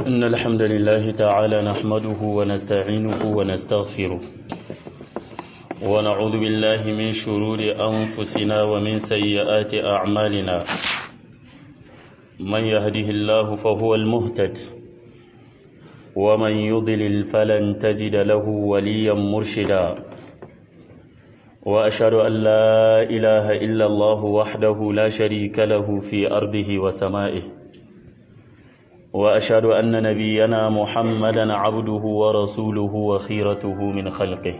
إن الحمد لله تعالى نحمده ونستعينه ونستغفره ونعوذ بالله من شرور أنفسنا ومن سيئات أعمالنا من يهده الله فهو المهتد ومن يضلل فلن تجد له وليا مرشدا وأشهد أن لا إله إلا الله وحده لا شريك له في أرضه وسمائه وأشهد أن نبينا محمدا عبده ورسوله وخيرته من خلقه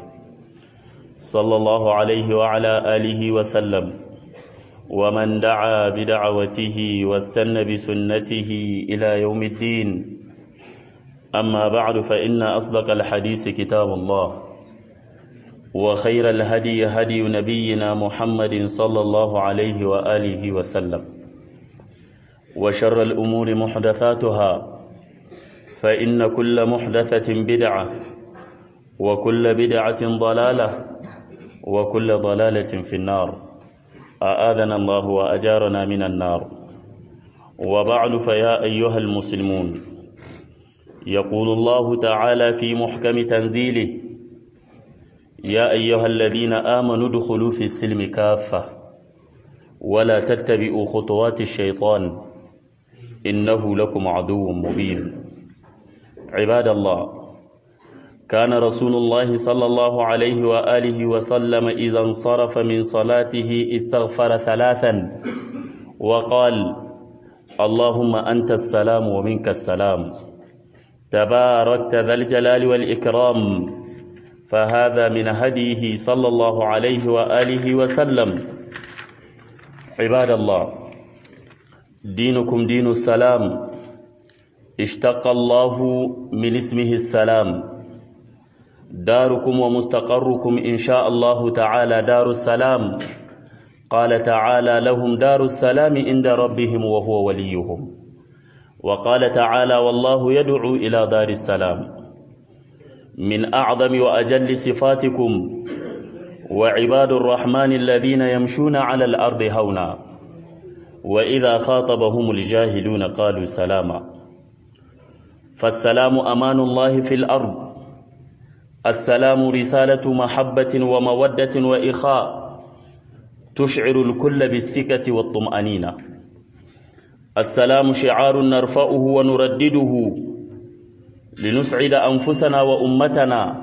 صلى الله عليه وعلى آله وسلم ومن دعا بدعوته واستنى بسنته إلى يوم الدين أما بعد فإن أصدق الحديث كتاب الله وخير الهدي هدي نبينا محمد صلى الله عليه وآله وسلم وشر الأمور محدثاتها فإن كل محدثة بدعة وكل بدعة ضلالة وكل ضلالة في النار أآذنا الله وأجارنا من النار وبعد فيا أيها المسلمون يقول الله تعالى في محكم تنزيله يا أيها الذين آمنوا ادخلوا في السلم كافة ولا تتبعوا خطوات الشيطان إنه لكم عدو مبين عباد الله كان رسول الله صلى الله عليه وآله وسلم إذا انصرف من صلاته استغفر ثلاثا وقال اللهم أنت السلام ومنك السلام تباركت ذا الجلال والإكرام فهذا من هديه صلى الله عليه وآله وسلم عباد الله دينكم دين السلام اشتق الله من اسمه السلام داركم ومستقركم إن شاء الله تعالى دار السلام قال تعالى لهم دار السلام عند ربهم وهو وليهم وقال تعالى والله يدعو إلى دار السلام من أعظم وأجل صفاتكم وعباد الرحمن الذين يمشون على الأرض هونا وإذا خاطبهم الجاهلون قالوا سلاما فالسلام أمان الله في الأرض السلام رسالة محبة ومودة وإخاء تشعر الكل بالسكة والطمأنينة السلام شعار نرفعه ونردده لنسعد أنفسنا وأمتنا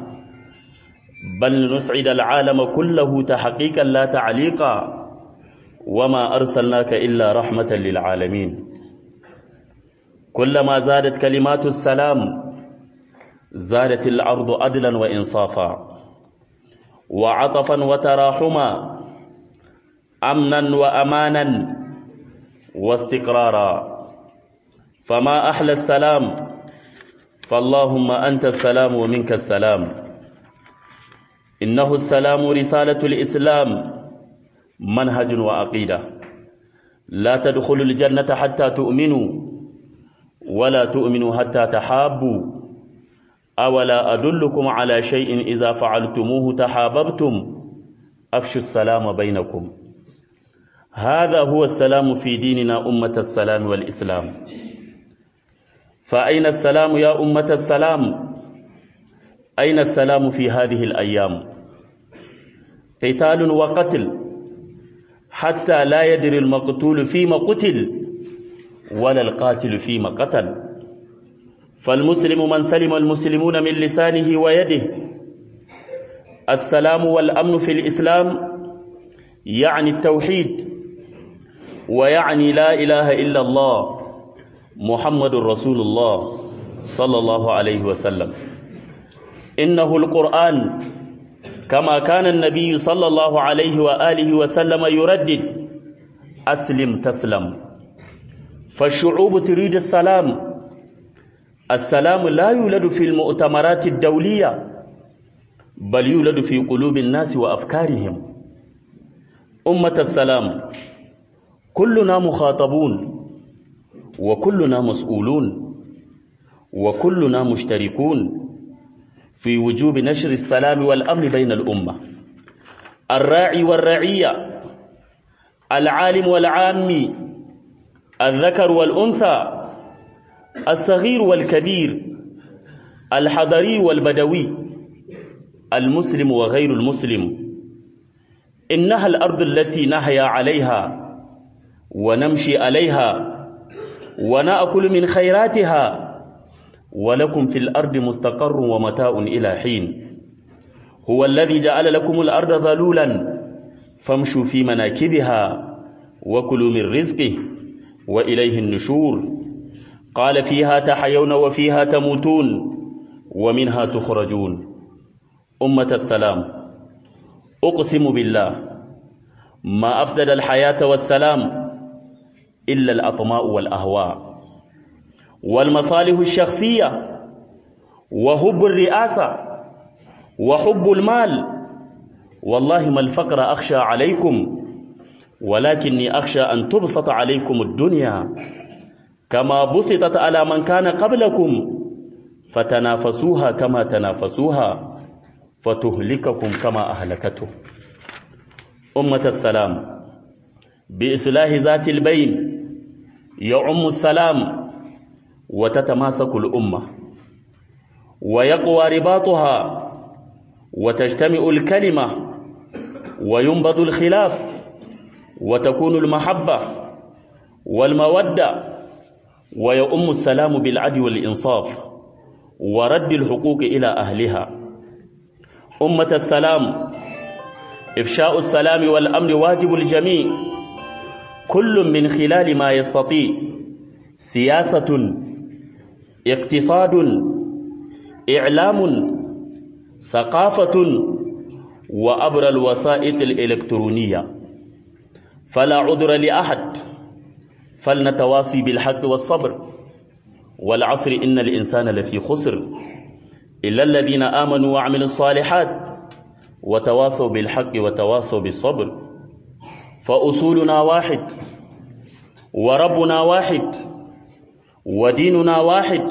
بل لنسعد العالم كله تحقيقا لا تعليقا وما أرسلناك إلا رحمة للعالمين كلما زادت كلمات السلام زادت الأرض عدلا وإنصافا وعطفا وتراحما أمنا وأمانا واستقرارا فما أحلى السلام فاللهم أنت السلام ومنك السلام إنه السلام رسالة الإسلام منهج وعقيدة لا تدخلوا الجنة حتى تؤمنوا ولا تؤمنوا حتى تحابوا أولا أدلكم على شيء إذا فعلتموه تحاببتم أفشوا السلام بينكم هذا هو السلام في ديننا أمة السلام والإسلام فأين السلام يا أمة السلام أين السلام في هذه الأيام قتال وقتل حتى لا يدري المقتول فيما قتل ولا القاتل فيما قتل فالمسلم من سلم المسلمون من لسانه ويده السلام والأمن في الإسلام يعني التوحيد ويعني لا إله إلا الله محمد رسول الله صلى الله عليه وسلم إنه القرآن كما كان النبي صلى الله عليه وآله وسلم يردد أسلم تسلم فالشعوب تريد السلام السلام لا يولد في المؤتمرات الدولية بل يولد في قلوب الناس وأفكارهم أمة السلام كلنا مخاطبون وكلنا مسؤولون وكلنا مشتركون في وجوب نشر السلام والأمن بين الأمة الراعي والرعية العالم والعامي الذكر والأنثى الصغير والكبير الحضري والبدوي المسلم وغير المسلم إنها الأرض التي نحيا عليها ونمشي عليها ونأكل من خيراتها ولكم في الأرض مستقر ومتاع إلى حين هو الذي جعل لكم الأرض ذلولا فامشوا في مناكبها وكلوا من رزقه وإليه النشور قال فيها تحيون وفيها تموتون ومنها تخرجون أمة السلام أقسم بالله ما أفسد الحياة والسلام إلا الأطماء والأهواء والمصالح الشخصية وحب الرئاسة وحب المال والله ما الفقر أخشى عليكم ولكني أخشى أن تبسط عليكم الدنيا كما بسطت على من كان قبلكم فتنافسوها كما تنافسوها فتهلككم كما أهلكته أمة السلام بإصلاح ذات البين يعم السلام وتتماسك الأمة ويقوى رباطها وتجتمع الكلمة وينبض الخلاف وتكون المحبة والمودة ويؤم السلام بالعدل والإنصاف ورد الحقوق إلى أهلها أمة السلام إفشاء السلام والأمن واجب الجميع كل من خلال ما يستطيع سياسة اقتصاد إعلام ثقافة وأبر الوسائط الإلكترونية فلا عذر لأحد فلنتواصي بالحق والصبر والعصر إن الإنسان لفي خسر إلا الذين آمنوا وعملوا الصالحات وتواصوا بالحق وتواصوا بالصبر فأصولنا واحد وربنا واحد وديننا واحد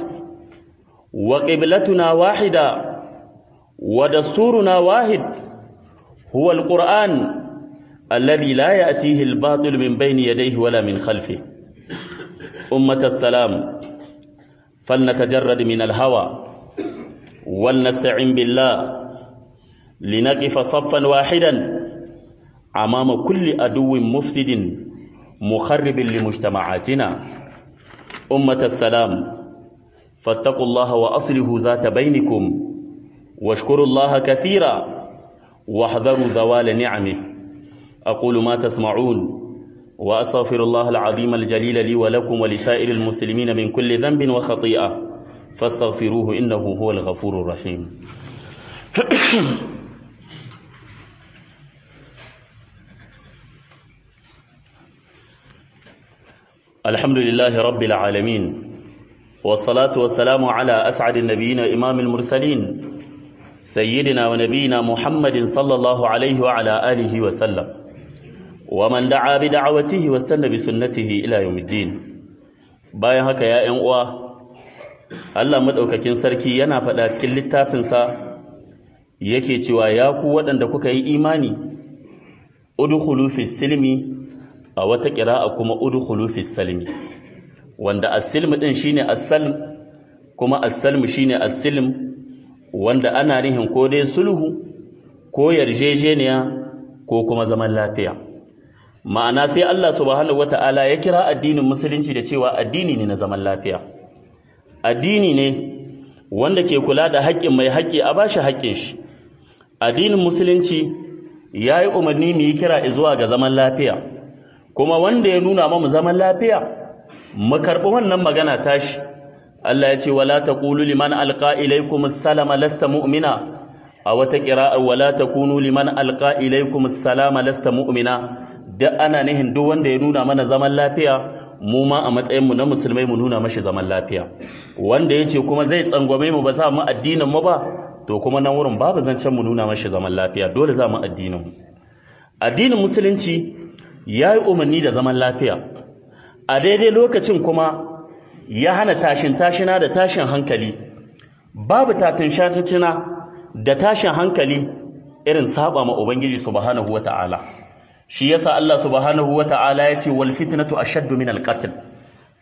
وقبلتنا واحدة ودستورنا واحد هو القرآن الذي لا يأتيه الباطل من بين يديه ولا من خلفه أمة السلام فلنتجرد من الهوى ولنستعن بالله لنقف صفا واحدا أمام كل عدو مفسد مخرب لمجتمعاتنا أمة السلام فاتقوا الله وأصله ذات بينكم واشكروا الله كثيرا واحذروا زوال نعمه أقول ما تسمعون وأستغفر الله العظيم الجليل لي ولكم ولسائر المسلمين من كل ذنب وخطيئة فاستغفروه إنه هو الغفور الرحيم الحمد لله رب العالمين والصلاة والسلام على أسعد النبيين وإمام المرسلين سيدنا ونبينا محمد صلى الله عليه وعلى آله وسلم ومن دعا بدعوته واستنى بسنته إلى يوم الدين bayan haka ya ‘yan uwa Allah maɗaukakin sarki yana faɗa cikin littafinsa yake cewa ya ku waɗanda kuka yi imani udkhulu fi silmi a wata ƙira'a kuma udkhulu fi salmi wanda as-silm din shine as-salm kuma as-salm shine as-silm wanda ana nihin ko dai sulhu ko yarjejeniya ko kuma zaman lafiya ma'ana sai Allah subhanahu wata'ala ya kira addinin musulunci da cewa addini ne na zaman lafiya addini ne wanda ke kula da haƙƙin mai haƙƙi a bashi haƙƙin shi addinin musulunci ya yi umarni mu yi kira zuwa ga zaman lafiya kuma wanda ya nuna mamu zaman lafiya mu karɓi wannan magana tashi Allah ya ce wala taqulu liman alqa ilaykum assalama lasta mu'mina a wata qira'a wala takunu liman alqa ilaykum assalama lasta mu'mina da ana nihin duk wanda ya nuna mana zaman lafiya mu ma a matsayin mu na musulmai mu nuna mashi zaman lafiya wanda yace kuma zai tsangwame mu ba za mu addinin mu ba to kuma nan wurin babu zancen mu nuna mashi zaman lafiya dole za mu addinin mu addinin musulunci yayi umarni da zaman lafiya a daidai lokacin kuma ya hana tashin tashina da tashin hankali babu tatin shashina da tashin hankali irin saba ma ubangiji subhanahu wata'ala shi yasa Allah subhanahu wata'ala ya ce wal fitnatu ashaddu min al qatl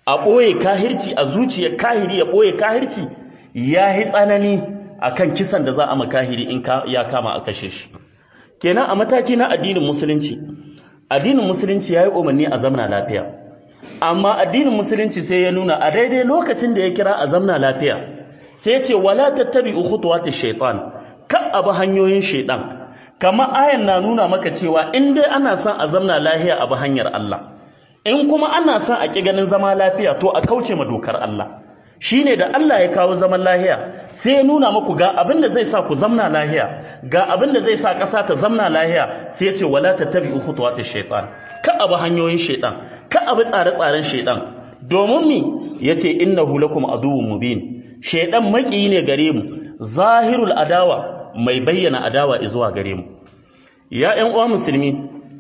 a ɓoye kahirci a zuciyar kahiri ya ɓoye kahirci ya yi tsanani a kan kisan da za a makahiri in ya kama a kashe shi kenan a mataki na addinin musulunci addinin musulunci ya yi umarni a zamna lafiya amma addinin musulunci sai ya nuna a daidai lokacin da ya kira a zamna lafiya sai ya ce wala tattabi khutuwati shaitan ka abu hanyoyin shaitan kama ayan na nuna maka cewa in dai ana son a zamna lafiya abu hanyar Allah in kuma ana son a ƙi ganin zama lafiya to a kauce ma dokar Allah shine da Allah ya kawo zaman lahiya sai ya nuna muku ga abin da zai sa ku zamna lahiya ga abin da zai sa ƙasa ta zamna lahiya sai ya ce wala tattabi'u khutuwatish shaitan ka abu hanyoyin shaitan ka abu tsare-tsaren shaitan domin mi yace innahu lakum aduwwun mubin shaitan maki ne gare mu zahirul adawa mai bayyana adawa zuwa gare mu ya ƴan uwa musulmi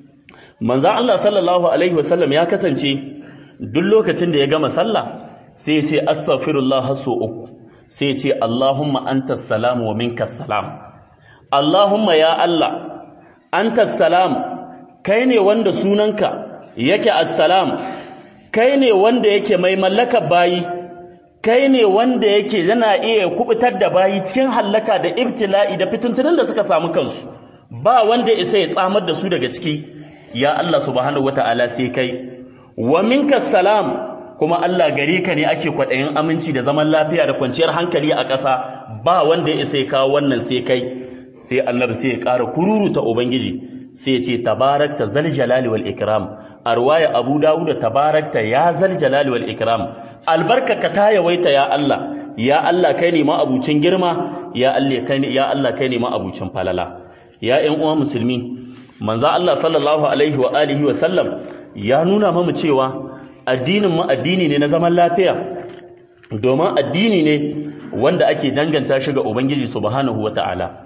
manzo Allah sallallahu alaihi wasallam ya kasance duk lokacin da ya gama sallah sai ya ce astaghfirullah haso uku sai ya ce Allahumma antas salam wa minkas salam Allahumma ya Allah antas salam kai ne wanda sunanka yake assalam kai ne wanda yake mai mallaka bayi kai ne wanda yake yana iya kubutar da bayi cikin hallaka da ibtila'i da fituntunan da suka samu kansu ba wanda isa ya tsamar da su daga ciki ya Allah subhanahu wata'ala sai kai wa minkas salam kuma Allah gari ka ne ake kwaɗayin aminci da zaman lafiya da kwanciyar hankali a ƙasa ba wanda ya isa ya kawo wannan sai kai sai annabi sai ya ƙara kururuta ubangiji sai ya ce tabarakta zal jalali wal ikram a ruwaya abu dawud tabarakta ya zal jalali wal ikram albarkaka ta yawaita ya Allah ya Allah kai ne ma abucin girma ya Allah kai ne ya Allah kai ne ma abucin falala ya ƴan uwa musulmi manzo Allah sallallahu alaihi wa alihi wa sallam ya nuna mamu cewa addinin mu addini ne na zaman lafiya domin addini ne wanda ake danganta shi ga Ubangiji subhanahu wata'ala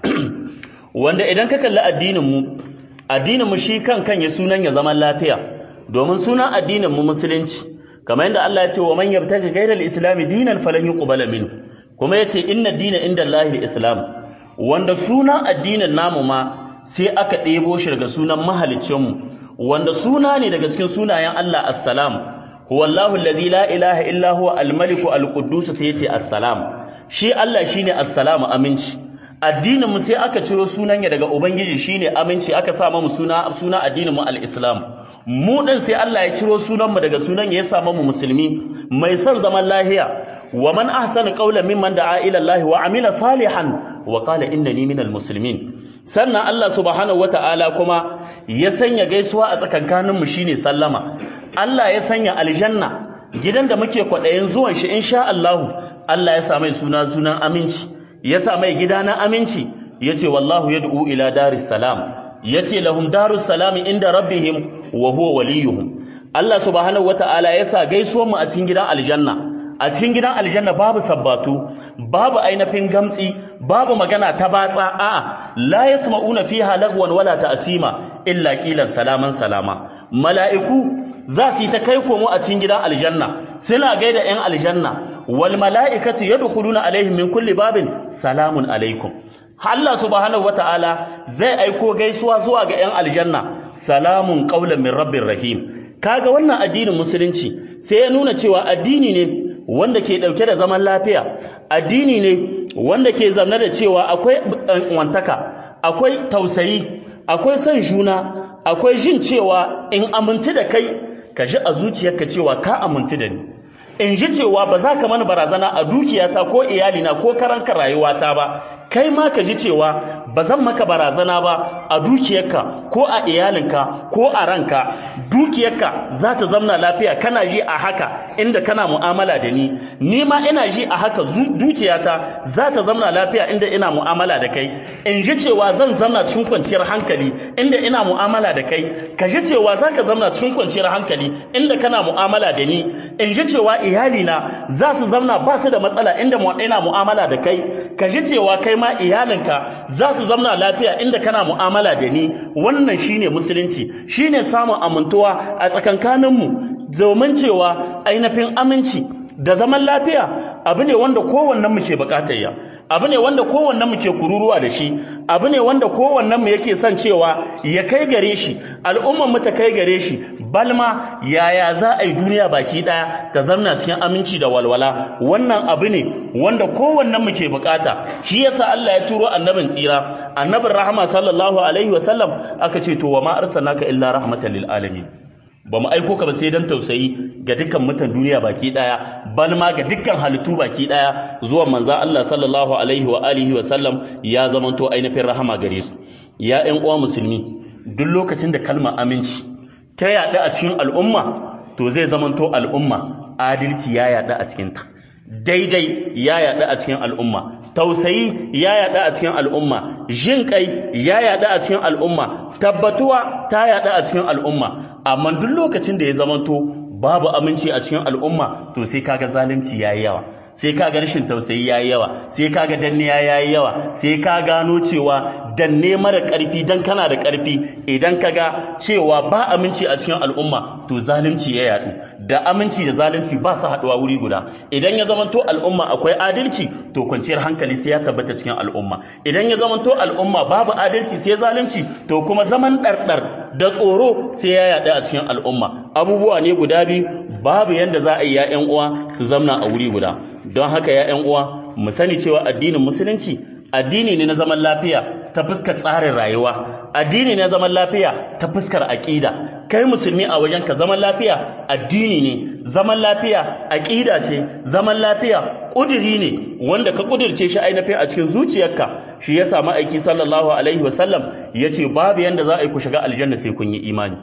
wanda idan ka kalli addinin mu addinin mu shi kan kan ya sunan ya zaman lafiya domin sunan addinin mu musulunci kamar yadda Allah ya ce wa man yabtaji ghayra al-islam dinan falan yuqbala minhu kuma yace inna dina inda Allahi al-islam wanda sunan addinin namu ma sai aka ɗebo shi daga sunan mahaliccinmu wanda suna ne daga cikin sunayen Allah assalam huwallahu allazi la ilaha illa huwa almaliku alquddus sai yace assalam shi Allah shine assalamu aminci addinin mu sai aka ciro sunan ya daga ubangiji shine aminci aka sa mu suna suna addinin mu alislam mu din sai Allah ya ciro sunan mu daga sunan ya sa mu musulmi mai son zaman lahiya wa man ahsana qawlan mimman da'a ila Allah wa amila salihan wa qala innani minal muslimin sannan Allah subhanahu wata'ala kuma ya sanya gaisuwa a tsakankaninmu shine sallama Allah ya sanya aljanna gidan da muke kwaɗayin zuwan shi insha Allah Allah ya sa mai suna sunan aminci ya sa mai gida na aminci yace wallahu yad'u ila daris salam yace lahum darus salam inda rabbihim wa huwa waliyuhum Allah subhanahu wata'ala ya sa gaisuwar mu a cikin gidan aljanna a cikin gidan aljanna babu sabbatu babu ainihin gamtsi babu magana ta batsa a'a la yasma'una fiha lagwan wala ta'sima illa qilan salaman salama mala'iku za su yi ta kai komo a cikin gidan aljanna suna gaida 'yan aljanna wal mala'ikatu yadkhuluna alaihim min kulli babin salamun alaikum Allah subhanahu wata'ala zai aiko gaisuwa zuwa ga 'yan aljanna salamun qaulan min rabbir rahim kaga wannan addinin musulunci sai ya nuna cewa addini ne wanda ke dauke da zaman lafiya addini ne wanda ke zamna da cewa akwai wantaka akwai tausayi akwai son juna akwai jin cewa in amintu da kai ka ji a zuciyarka cewa ka amintu da ni in ji cewa ba za ka mana barazana a dukiyata ko iyalina ko karanka rayuwata ba kai ma ka ji cewa ba zan maka barazana ba a dukiyarka ko a iyalinka ko a ranka dukiyarka za ta zamna lafiya kana ji a haka inda kana mu'amala da ni ni ma ina ji a haka dukiyata za ta zamna lafiya inda ina mu'amala da kai in ji cewa zan zamna cikin kwanciyar hankali inda ina mu'amala da kai ka ji cewa za ka zamna cikin kwanciyar hankali inda kana mu'amala da ni in ji cewa iyalina za su zamna ba su da matsala inda ina mu'amala da kai ka ji cewa kai ma iyalinka za su zamna lafiya inda kana mu'amala da ni wannan shine musulunci shine samun amintuwa a tsakankaninmu domin cewa ainihin aminci da zaman lafiya abu ne wanda kowannen mu ke bukatar ya abu ne wanda kowannen mu ke kururuwa da shi abu ne wanda kowannen mu yake son cewa ya kai gare shi al'umman mu ta kai gare shi balma yaya za a yi duniya baki daya ta zamna cikin aminci da walwala wannan abu ne wanda kowannen mu ke bukata shi yasa Allah ya turo annabin tsira annabin rahama sallallahu alaihi wasallam aka ce to wa ma arsalnaka illa rahmatan lil alamin ba mu aiko ka ba sai dan tausayi ga dukkan mutan duniya baki daya bal ma ga dukkan halittu baki daya zuwa manzo Allah sallallahu alaihi wa alihi wa sallam ya zamanto ainihin rahama gare su ya ƴan uwa musulmi duk lokacin da kalmar aminci ta yaɗu a cikin al'umma to zai zamanto al'umma adalci ya yaɗu a cikin ta daidai ya yaɗu a cikin al'umma tausayi ya yaɗu a cikin al'umma jin kai ya yaɗu a cikin al'umma tabbatuwa ta yaɗu a cikin al'umma amma duk lokacin da ya zamanto babu aminci a cikin al'umma to sai kaga zalunci yayi yawa sai kaga rashin tausayi yayi yawa sai kaga danniya yayi yawa sai ka gano cewa danne mara ƙarfi dan kana da ƙarfi idan kaga cewa ba aminci a cikin al'umma to zalunci ya yadu da aminci da zalunci ba su haɗuwa wuri guda idan ya zamanto al'umma akwai adalci to kwanciyar hankali sai ya tabbata cikin al'umma idan ya zamanto al'umma babu adalci sai zalunci to kuma zaman ɗarɗar da tsoro sai ya yaɗu a cikin al'umma abubuwa ne guda biyu babu yanda za a yi ya ƴan uwa su zamna a wuri guda don haka ya ƴan uwa mu sani cewa addinin musulunci addini ne na zaman lafiya ta fuskar tsarin rayuwa addini ne na zaman lafiya ta fuskar aƙida kai musulmi a wajen ka zaman lafiya addini ne zaman lafiya aƙida ce zaman lafiya ƙudiri ne wanda ka ƙudirce shi ainihin a cikin zuciyarka shi ya samu aiki sallallahu alaihi wasallam ya ce babu yanda za a yi ku shiga aljanna sai kun yi imani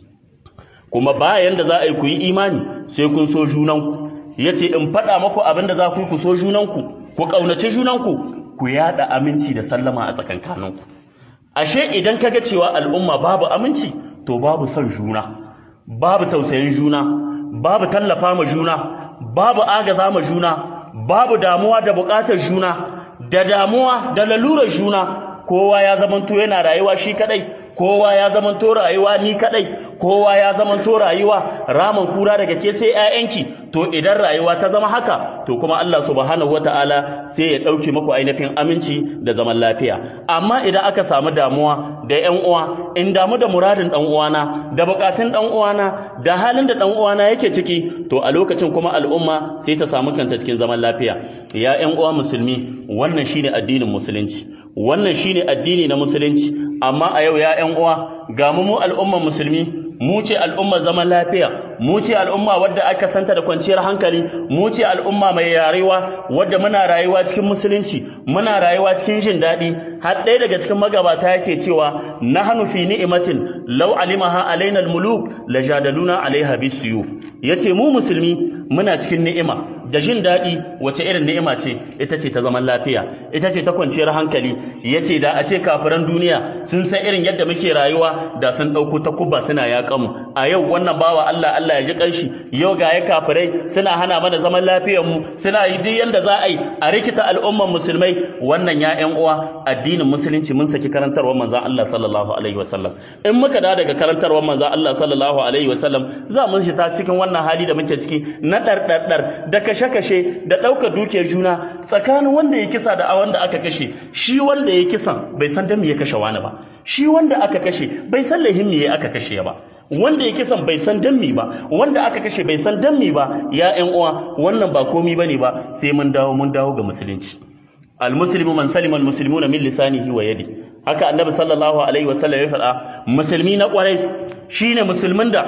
kuma ba yanda za a yi ku yi imani sai kun so junanku ya ce in faɗa maku abin da za ku yi ku so junanku ku ƙaunaci junanku ku yaɗa aminci da sallama a tsakankaninku ashe idan kaga cewa al'umma babu aminci to babu son juna babu tausayin juna babu tallafa ma juna babu agaza ma juna babu damuwa da buƙatar juna da damuwa da lalurar juna kowa ya zamanto yana rayuwa shi kadai kowa ya zamanto rayuwa ni kadai kowa ya zamanto rayuwa raman kura daga ke sai ƴaƴanki to idan rayuwa ta zama haka to kuma Allah subhanahu wataala sai ya dauke muku ainihin aminci da zaman lafiya amma idan aka samu damuwa da ƴan uwa in damu da muradin dan uwana da bukatun dan uwana da halin da dan uwana yake ciki to a lokacin kuma al'umma sai ta samu kanta cikin zaman lafiya ya ƴan uwa musulmi wannan shine addinin musulunci wannan shine addini na musulunci amma a yau ya ƴan uwa ga mu al'umman musulmi mu ce al'umma zaman lafiya mu ce al'umma wadda aka santa da kwanciyar hankali mu ce al'umma mai yarewa wadda muna rayuwa cikin musulunci muna rayuwa cikin jin daɗi har ɗaya daga cikin magabata yake cewa nahnu fi ni'matin law alimaha alaina al-muluk lajadaluna alaiha bisuyuf yace mu musulmi muna cikin ni'ima da jin daɗi wace irin ni'ima ce ita ce ta zaman lafiya ita ce ta kwanciyar hankali yace da a ce kafiran duniya sun san irin yadda muke rayuwa da sun ɗauko ta kubba suna yaƙa mu a yau wannan bawa Allah Allah ya ji ƙanshi yau ga ya kafirai suna hana mana zaman lafiyar mu suna yi duk yanda za a yi a rikita al'umman musulmai wannan ya ƴan uwa addinin musulunci mun saki karantarwar manzon Allah sallallahu alaihi wasallam in muka da daga karantarwar manzon Allah sallallahu alaihi wasallam za mu shi ta cikin wannan hali da muke ciki na ɗarɗarɗar da kashe-kashe da ɗaukar dukiyar juna tsakanin wanda ya kisa da wanda aka kashe shi wanda ya kisan bai san dan me ya kashe wani ba shi wanda aka kashe bai san lahin me aka kashe ba wanda ya kisan bai san dan me ba wanda aka kashe bai san dan me ba ya ƴan uwa wannan ba komi bane ba sai mun dawo mun dawo ga musulunci almuslimu man salima almuslimuna min lisanihi wa yadi haka annabi sallallahu alaihi wasallam ya faɗa musulmi na ƙwarai shine musulmin da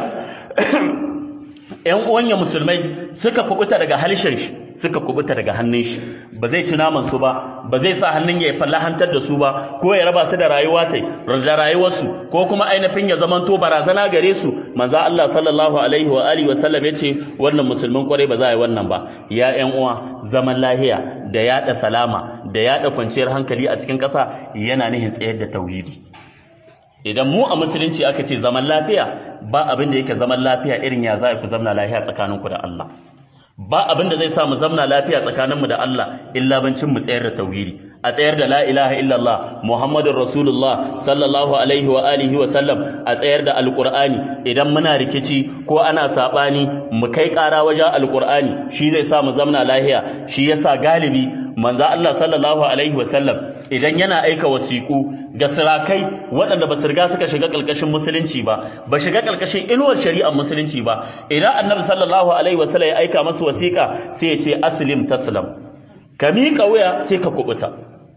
‘yan uwanya musulmai suka kubuta daga halishin shi suka kubuta daga hannun shi ba zai ci naman su ba ba zai sa hannun ya fallahantar da su ba ko ya raba su da rayuwa tai da rayuwarsu ko kuma ainihin ya zamanto barazana gare su manzo Allah sallallahu alaihi wa alihi wa sallam yace wannan musulmin kwarai ba za a yi wannan ba ya ‘yan uwa zaman lahiya da yada salama da yada kwanciyar hankali a cikin ƙasa yana nihin tsayar da tauhidi idan mu a musulunci aka ce zaman lafiya ba abin da yake zaman lafiya irin ya za ku zamna lafiya tsakaninku da Allah ba abin da zai sa mu zamna lafiya tsakaninmu da Allah illa bancin mu tsayar da tauhidi a tsayar da la ilaha illallah muhammadur rasulullah sallallahu alaihi wa alihi wa sallam a tsayar da alqur'ani idan muna rikici ko ana sabani mu kai ƙara wajen alqur'ani shi zai sa mu zamna lafiya shi yasa galibi manzo Allah sallallahu alaihi wasallam idan yana aika wasiƙu ga sirakai waɗanda ba su riga suka shiga ƙarƙashin musulunci ba ba shiga ƙarƙashin inuwar shari'ar musulunci ba idan annabi sallallahu alaihi wasallam ya aika masu wasiƙa sai ya ce aslim taslam ka miƙa wuya sai ka kubuta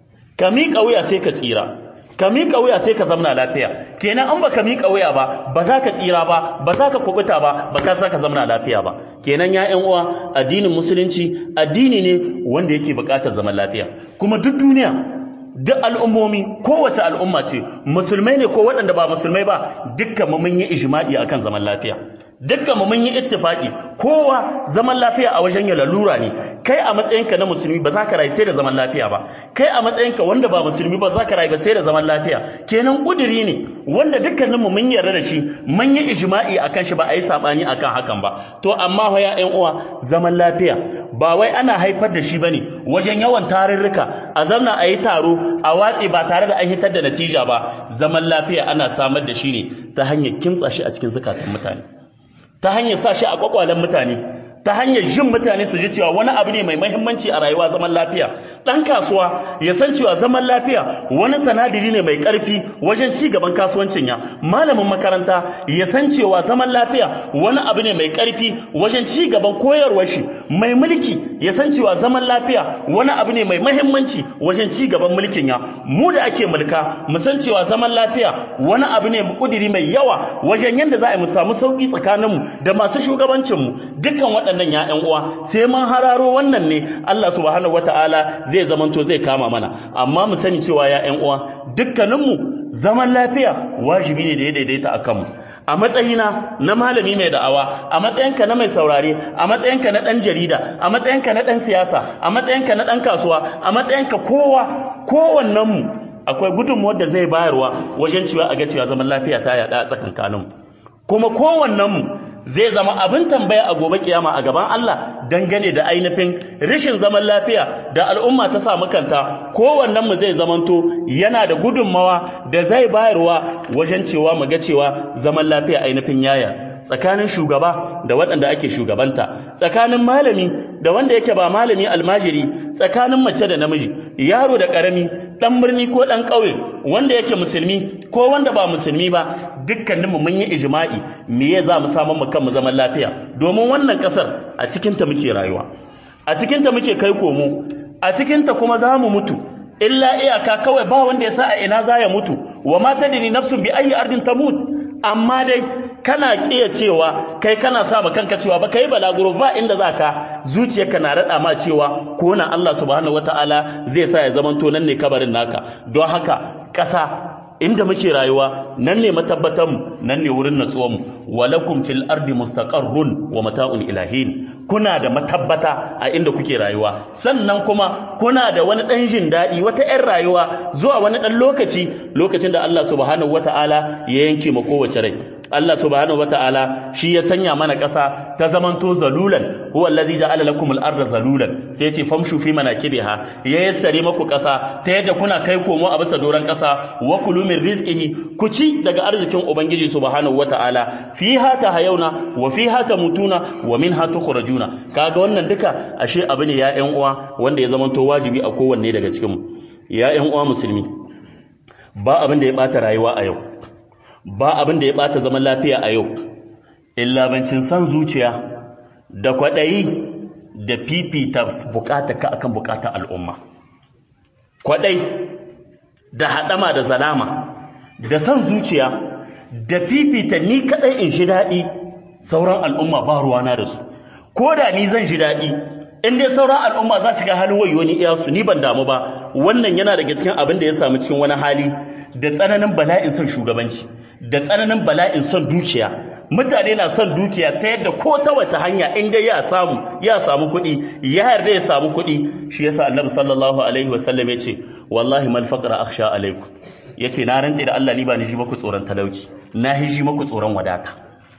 ka miƙa wuya sai ka tsira ka miƙa wuya sai ka zamna lafiya kenan an baka miƙa wuya ba ba za ka tsira ba ba za ka kubuta ba ba ka za ka zamna lafiya ba kenan ya ƴan uwa addinin musulunci addini ne wanda yake buƙatar zaman lafiya kuma duk duniya duk al'ummomi kowace al'umma ce musulmai ne ko waɗanda ba musulmai ba dukkan mu mun yi ijma'i akan zaman lafiya dukkan mu mun yi ittifaqi kowa zaman lafiya a wajen ya lalura ne kai a matsayinka na musulmi ba za ka rayu sai da zaman lafiya ba kai a matsayinka wanda ba musulmi ba za ka rayu ba sai da zaman lafiya kenan kuduri ne wanda dukkaninmu mun yarda da shi mun yi ijma'i akan shi ba a yi sabani akan hakan ba to amma fa ya ƴan uwa zaman lafiya ba wai ana haifar da shi bane wajen yawan tarurruka a zamna a yi taro a watse ba tare da an hitar da natija ba zaman lafiya ana samar da shi ne ta hanyar kintsa shi a cikin zukatan mutane ta hanyar sa shi a kwakwalen mutane ta hanyar jin mutane su ji cewa wani abu ne mai mahimmanci a rayuwa zaman lafiya ɗan kasuwa ya san cewa zaman lafiya wani sanadiri ne mai ƙarfi wajen ci gaban kasuwancin ya malamin makaranta ya san cewa zaman lafiya wani abu ne mai ƙarfi wajen ci gaban koyarwar shi mai mulki ya san cewa zaman lafiya wani abu ne mai mahimmanci wajen ci gaban mulkin ya mu da ake mulka mu san cewa zaman lafiya wani abu ne kudiri mai yawa wajen yadda za a mu samu sauki tsakaninmu da masu shugabancinmu dukkan waɗannan ya ƴan uwa sai mun hararo wannan ne Allah subhanahu wataala zai zamanto zai kama mana amma mu sani cewa ya ƴan uwa dukkaninmu zaman lafiya wajibi ne da ya daidaita a kanmu a matsayina na malami mai da'awa a matsayinka na mai saurare a matsayinka na ɗan jarida a matsayinka na ɗan siyasa a matsayinka na ɗan kasuwa a matsayinka kowa kowannenmu akwai gudunmuwar da zai bayarwa wajen cewa a ga cewa zaman lafiya ta yaɗa a tsakankaninmu kuma kowannenmu zai zama abin tambaya a gobe kiyama a gaban Allah dangane da ainihin rashin zaman lafiya da al'umma ta samu kanta kowannen mu zai zamanto yana da gudunmawa da zai bayarwa wajen cewa mu ga cewa zaman lafiya ainihin yaya tsakanin shugaba da waɗanda ake shugabanta tsakanin malami da wanda yake ba malami almajiri tsakanin mace da namiji yaro da ƙarami ɗan birni ko ɗan ƙauye wanda yake musulmi ko wanda ba musulmi ba dukkaninmu mun yi ijma'i me ya za mu samu mu kanmu zaman lafiya domin wannan ƙasar a cikinta muke rayuwa a cikinta muke kai komo a cikinta kuma za mu mutu illa iyaka kawai ba wanda ya sa a ina za ya mutu wa ma tadri nafsun bi ayi ardin tamut amma dai kana kiya cewa kai kana sa ma kanka cewa ba kai balaguro ba inda zaka zuciyarka na rada ma cewa ko na Allah subhanahu wataala zai sa ya zamanto nan ne kabarin naka don haka ƙasa inda muke rayuwa nan ne matabbatanmu nan ne wurin natsuwanmu walakum fil ardi mustaqarrun wa mata'un ilahin kuna da matabbata a inda kuke rayuwa sannan kuma kuna da wani dan jin daɗi wata 'yan rayuwa zuwa wani ɗan lokaci lokacin da Allah subhanahu wata'ala ya yanke ma kowace rai Allah subhanahu wata'ala shi ya sanya mana ƙasa ta zamanto zalulan huwa allazi ja'ala lakum al-ardha zalulan sai ya ce famshu fi manakibiha ya yassare maku ƙasa ta yadda kuna kai komo a bisa doran ƙasa wa kulu min rizqihi ku ci daga arzikin ubangiji subhanahu wata'ala fiha tahayuna wa fiha tamutuna wa minha tukhrajuna kaga wannan duka ashe abu ne ya ƴan uwa wanda ya zamanto wajibi a kowanne daga cikin mu ya ƴan uwa musulmi ba abin da ya bata rayuwa a yau ba abin da ya bata zaman lafiya a yau illa bancin san zuciya da kwaɗayi da fifita bukata ka akan bukatar al'umma kwaɗai da haɗama da zalama da san zuciya da fifita ni kaɗai in shi daɗi sauran al'umma ba ruwana da su ko da ni zan ji daɗi in dai sauran al'umma za su ga halin wayo ni iyasu ni ban damu ba wannan yana daga cikin abin da ya samu cikin wani hali da tsananin bala'in son shugabanci da tsananin bala'in son dukiya mutane na son dukiya ta yadda ko ta wace hanya in dai ya samu ya samu kuɗi ya yarda ya samu kuɗi shi yasa annabi sallallahu alaihi wasallam ya ce wallahi mal faqra akhsha alaikum yace na rantse da Allah ni ba ni ji maku tsoron talauci na ji maku tsoron wadata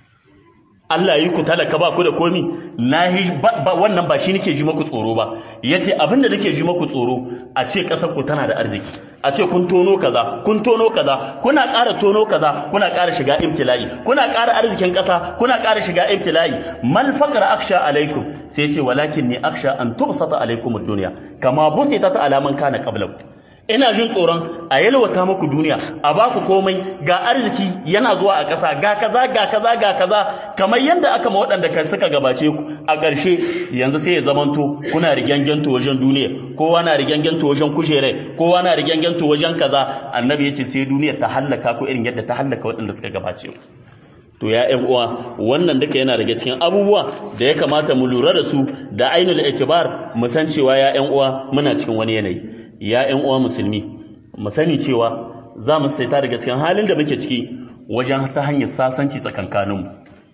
Allah yi ku talaka ba ku da komi na wannan ba shi nake ji maku tsoro ba yace abinda nake ji maku tsoro a ce kasar ku tana da arziki a ce kun tono kaza kun tono kaza kuna ƙara tono kaza kuna ƙara shiga ibtila'i kuna ƙara arzikin ƙasa kuna ƙara shiga ibtila'i mal faqra aksha alaikum sai ce walakin ni aksha an tubsata alaikum ad-dunya kama busitat ala man kana qablakum ina jin tsoron a yalwata muku duniya a baku komai ga arziki yana zuwa a ƙasa ga kaza ga kaza ga kaza kamar yadda aka ma waɗanda kan suka gabace ku a ƙarshe yanzu sai ya zamanto kuna rigyangento wajen duniya kowa na rigyangento wajen kushere kowa na rigyangento wajen kaza annabi ya ce sai duniya ta hallaka ku irin yadda ta hallaka waɗanda suka gabace ku to ya ƴan uwa wannan duka yana daga cikin abubuwa da ya kamata mu lura da su da ainul itibar mu san cewa ya ƴan uwa muna cikin wani yanayi ya ƴan uwa musulmi mu sani cewa za mu saita daga cikin halin da muke ciki wajen ta hanyar sasanci tsakankaninmu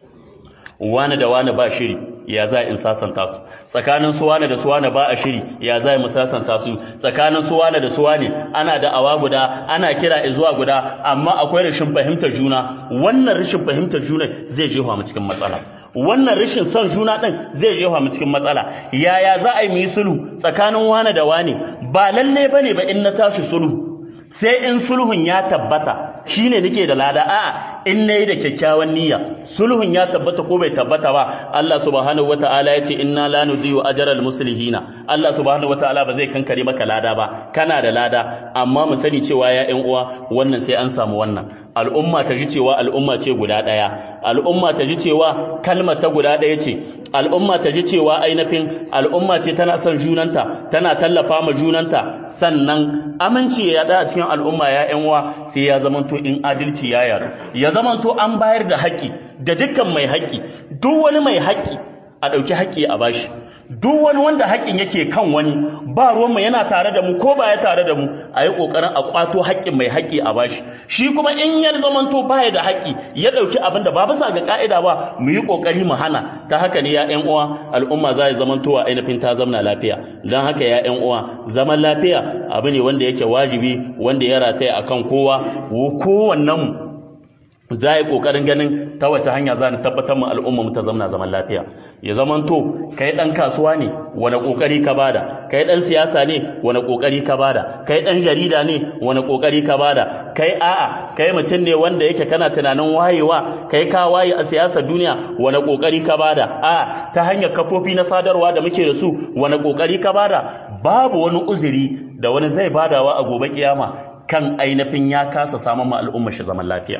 wani da wani ba shiri ya za in sasanta su tsakanin su wani da su wani ba a shiri ya za mu sasanta su tsakanin su wani da su wani ana da awa guda ana kira zuwa guda amma akwai rashin fahimtar juna wannan rashin fahimtar juna zai jefa mu cikin matsala wannan rashin son juna din zai jefa mu cikin matsala yaya za a yi mu yi sulhu tsakanin wani da wani ba lalle bane ba in na tashi sulhu sai in sulhun ya tabbata shine nake da lada a'a in nayi da kyakkyawan niyya sulhun ya tabbata ko bai tabbata ba Allah subhanahu wataala yace inna la nudiyu ajral muslihina Allah subhanahu wataala ba zai kankare maka lada ba kana da lada amma mu sani cewa ya ƴan uwa wannan sai an samu wannan al'umma ta ji cewa al'umma ce guda ɗaya al'umma ta ji cewa kalma ta guda ɗaya ce al'umma ta ji cewa ainihin al'umma ce tana son junanta tana tallafa ma junanta sannan aminci ya yaɗa a cikin al'umma ya ƴan uwa sai ya zamanto in adalci ya yaru ya zamanto an bayar da haƙƙi da dukkan mai haƙƙi duk wani mai haƙƙi a ɗauki haƙƙi a bashi duk wani wanda haƙƙin yake kan wani ba ruwanmu yana tare da mu ko ba ya tare da mu a yi ƙoƙarin a ƙwato haƙƙin mai haƙƙi a bashi shi kuma in ya zamanto baya da haƙƙi ya ɗauki abin da ba bisa ga ƙa'ida ba mu yi ƙoƙari mu hana ta haka ne ya ƴan uwa al'umma za ya zamanto a ainihin ta zamna lafiya don haka ya ƴan uwa zaman lafiya abu ne wanda yake wajibi wanda ya rataya akan kowa kowannen za a yi ƙoƙarin ganin ta wace hanya za ni tabbatar mu al'umma mu ta zamna zaman lafiya ya zamanto kai ɗan kasuwa ne wani ƙoƙari ka bada kai ɗan siyasa ne wani ƙoƙari ka bada kai ɗan jarida ne wani ƙoƙari ka bada kai a'a kai mutum ne wanda yake kana tunanin wayewa kai ka waye a siyasar duniya wani ƙoƙari ka bada a'a ta hanyar kafofi na sadarwa da muke da su wani ƙoƙari ka bada babu wani uzuri da wani zai badawa a gobe kiyama kan ainihin ya kasa samun ma al'umma shi zaman lafiya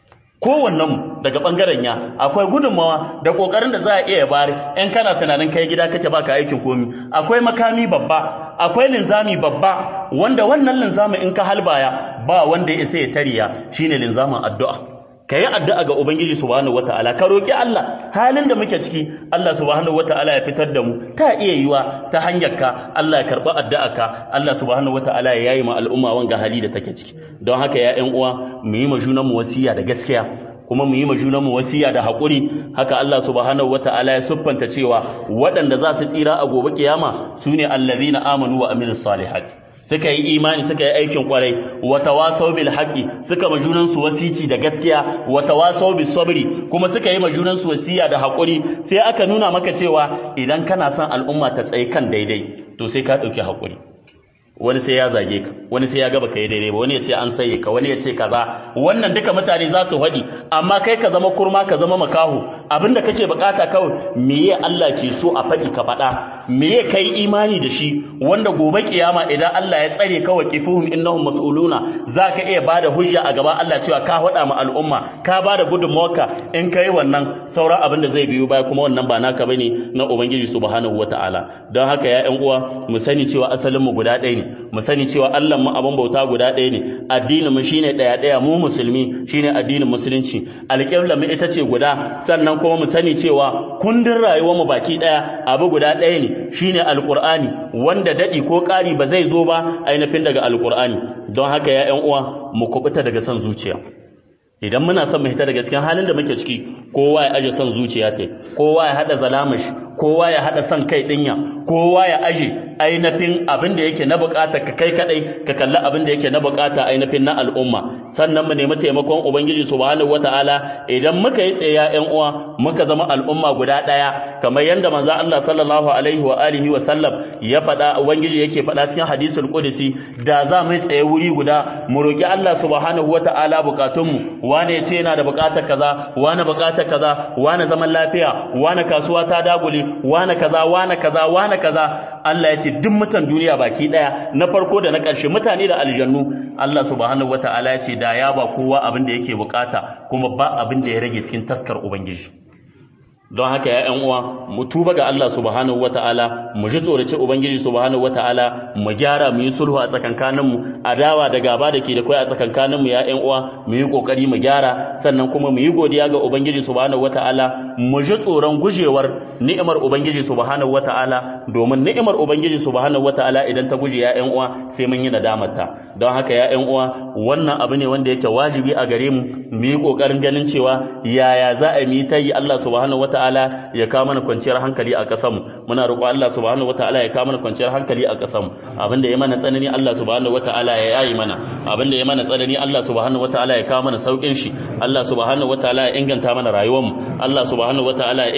kowannen daga bangaren ya akwai gudunmawa da kokarin da za a iya bari in kana tunanin kai gida kake baka aikin komi akwai makami babba akwai linzami babba wanda wannan linzami in ka halbaya ba wanda ya isa ya tariya shine linzamin addu'a kayi addu'a ga ubangiji subhanahu wataala ka roki Allah halin da muke ciki Allah subhanahu wataala ya fitar da mu ta iya yiwa ta hanyar ka Allah ya karba addu'a ka Allah subhanahu wataala ya yayi ma al'umma wanga hali da take ciki don haka ya ƴan uwa mu yi ma junan mu wasiya da gaskiya kuma mu yi ma junan mu wasiya da haƙuri haka Allah subhanahu wataala ya siffanta cewa waɗanda za su tsira a gobe kiyama sune allazina amanu wa amilus salihati suka yi imani suka yi aikin kwarai wa tawasaw bil haqqi suka majunan su wasici da gaskiya wa tawasaw bis sabri kuma suka yi majunan su wasiya da hakuri sai aka nuna maka cewa idan kana son al'umma ta tsaye kan daidai to sai ka dauki hakuri wani sai ya zage ka wani sai ya ga baka yi daidai ba wani ya ce an saye ka wani ya ce kaza wannan duka mutane za su faɗi amma kai ka zama kurma ka zama makaho abinda kake bukata kawai meye Allah ke so a faɗi ka faɗa meye kai imani da shi wanda gobe kiyama idan Allah ya tsare ka waqifuhum innahum mas'uluna zaka iya bada hujja a gaban Allah cewa ka faɗa ma al'umma ka bada gudunmawarka in kai wannan sauran abin da zai biyo baya kuma wannan ba naka bane na ubangiji subhanahu wataala don haka ya ƴan uwa mu sani cewa asalin mu guda ɗaya ne mu sani cewa Allah mu abin bauta guda ɗaya ne addinin mu shine ɗaya ɗaya mu musulmi shine addinin musulunci alƙibla mu ita ce guda sannan kuma mu sani cewa kundin rayuwar mu baki ɗaya abu guda ɗaya ne shine alqur'ani wanda dadi ko ƙari ba zai zo ba ainihin daga alqur'ani don haka ya ƴan uwa mu kubuta daga son zuciya idan muna son mu hita daga cikin halin da muke ciki kowa ya aje son zuciya ta kowa ya hada zalamashi kowa ya hada son kai dinya kowa ya aje ainihin abin da yake na bukata ka kai kadai ka kalli abin da yake na bukata ainihin na al'umma sannan mu nemi taimakon ubangiji subhanahu wataala idan muka yi tsaya ƴan uwa muka zama al'umma guda daya kamar yanda manzo Allah sallallahu alaihi wa alihi wa sallam ya faɗa ubangiji yake faɗa cikin hadisul qudsi da za mu tsaye wuri guda mu roki Allah subhanahu wataala bukatunmu wane ya ce yana da bukatar kaza wane bukatar kaza wane zaman lafiya wane kasuwa ta dagule wane kaza wane kaza wane kaza Allah ya ce duk mutan duniya baki daya na farko da na ƙarshe mutane da aljannu Allah subhanahu wataala ya ce da ya ba kowa abin da yake bukata kuma ba abin da ya rage cikin taskar ubangiji don haka ya ƴan uwa mu tuba ga Allah subhanahu wataala mu ji tsorace ubangiji subhanahu wataala mu gyara mu yi sulhu a tsakankanin mu adawa da gaba da ke da kai a tsakankanin mu ya ƴan uwa mu yi kokari mu gyara sannan kuma mu yi godiya ga ubangiji subhanahu wataala mu ji tsoron gujewar ni'imar ubangiji subhanahu wataala domin ni'imar ubangiji subhanahu wataala idan ta guje ya ƴan uwa sai mun yi nadamar ta don haka ya ƴan uwa wannan abu ne wanda yake wajibi a gare mu mu yi kokarin ganin cewa yaya za a yi ta yi Allah subhanahu wataala wataala ya kawo mana kwanciyar hankali a ƙasar mu muna roƙo Allah subhanahu wataala ya kawo mana kwanciyar hankali a ƙasar mu abinda ya mana tsanani Allah subhanahu wataala ya yayi mana abinda ya mana tsanani Allah subhanahu wataala ya kawo mana saukin shi Allah subhanahu wataala ya inganta mana rayuwar mu Allah subhanahu wataala ya